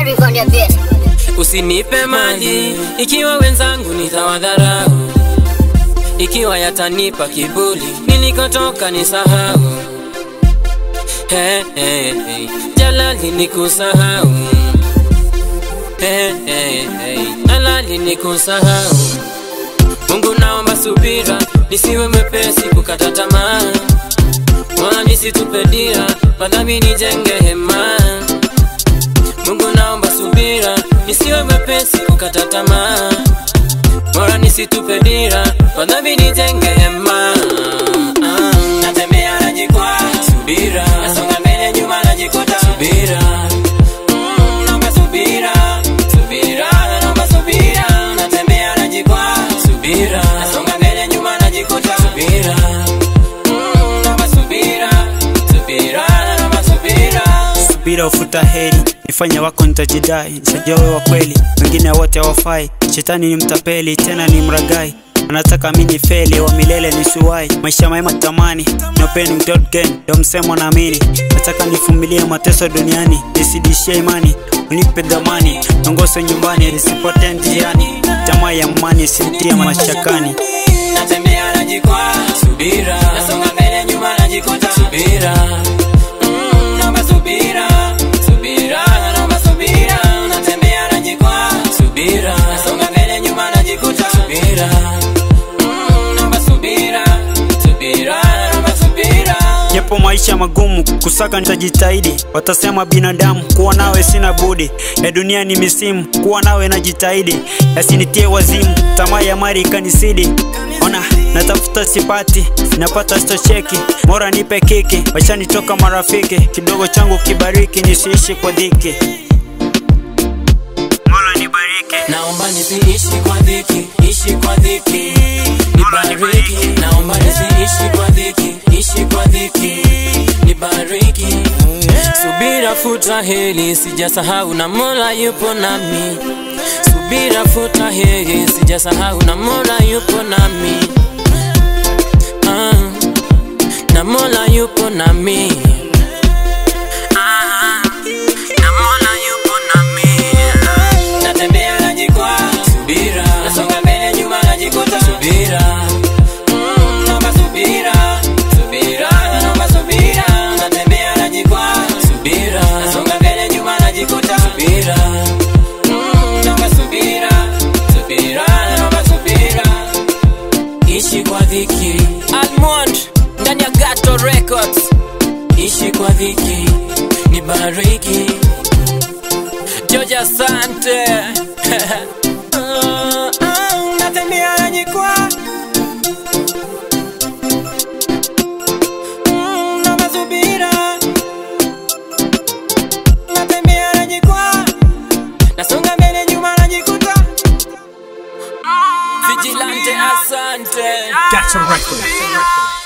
nikwambia pia. Usinipe maji ikiwa wenzangu nitawadharau, ikiwa yatanipa kiburi nilikotoka nisahau. Hey, hey, hey. Jalali nikusahau. Hey, hey, hey. Jalali nikusahau. Mungu naomba subira, nisiwe mwepesi kukata tamaa, wala nisitupe dira, madhambi nijenge hema. Mungu naomba subira, nisiwe mwepesi kukata tamaa, wala nisitupe dira, madhambi nijenge hema. Ah, Natembea najikwaa, subira, nasonga mbele nyuma najikuta, subira. Mm, naomba subira, subira, naomba subira, natembea najikwaa, subira, nasonga mbele nyuma najikuta, subira. Mm, naomba subira, subira, naomba subira. subira ufuta heri nifanye wako nitajidai nitajua wewe wa kweli wengine wote hawafai shetani ni mtapeli tena ni mragai anataka mini feli wa milele nisuwai maisha mema tamani nopeni mdotgen ndo msemo naamini nataka nifumilie mateso duniani nisidishie imani unipe dhamani nongose nyumbani nisipotee njiani tamaa ya mani sintie mashakani natembea najikwaa, subira, nasonga mbele nyuma najikuta, subira, Mm, naomba subira, subira, naomba subira, natembea najikwaa, subira, nasonga mbele nyuma najikuta, subira, Mm, naomba subira, subira, naomba subira. japo maisha magumu kusaka nitajitahidi watasema binadamu kuwa nawe sina budi ya dunia ni misimu kuwa nawe najitahidi yasinitie wazimu tamaa ya mari ikanisidi ona natafuta sipati napata stocheki mora nipe kiki wachanitoka marafiki kidogo changu kibariki nisiishi kwa dhiki Mola nibariki Naomba nisiishi kwa dhiki, ishi kwa dhiki, nibariki. Naomba nisiishi kwa dhiki, ishi kwa dhiki, nibariki. Subira futa heri, sijasahau na Mola yupo nami. Subira futa heri, sijasahau na Mola yupo nami. Ah, na Mola yupo nami. Ah, na Mola yupo nami. Natembea najikwaa, subira, nasonga mbele nyuma najikuta, subira. Mm, naomba subira, subira, naomba subira, natembea najikwaa, subira, nasonga mbele nyuma najikuta, subira. Mm, naomba subira, subira, naomba subira. Ishi kwa dhiki, Almond ndani ya Gato Records. Ishi kwa dhiki, nibariki. George asante Ah, ah, natembea najikwaa. Mm, naomba subira. Natembea najikwaa. Nasonga mbele nyuma najikuta Vigilante asante That's a record.